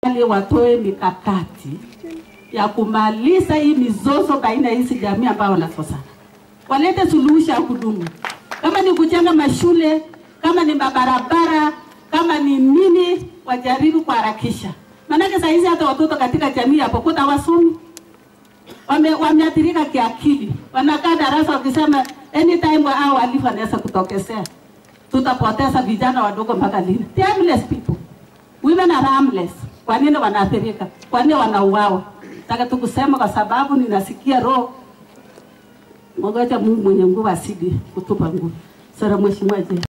watoe mikakati ya kumaliza hii mizozo baina ya hizi jamii ambao wanasosana, walete suluhisho ya kudumu. Kama ni kujenga mashule, kama ni mabarabara, kama ni nini, wajaribu kuharakisha, maanake saa hizi hata watoto katika jamii ya Pokot hawasomi, wame, wameathirika kiakili, wanakaa darasa wakisema anytime hao walifu wanaweza kutokezea, tutapoteza vijana wadogo mpaka lini? They are harmless people. Women are harmless. Kwa nini wanaathirika? Kwa nini wanauawa? Nataka tu kusema kwa sababu ninasikia roho Ngoja Mungu mwenye nguvu asidi kutupa nguvu. Sara mheshimiwa je.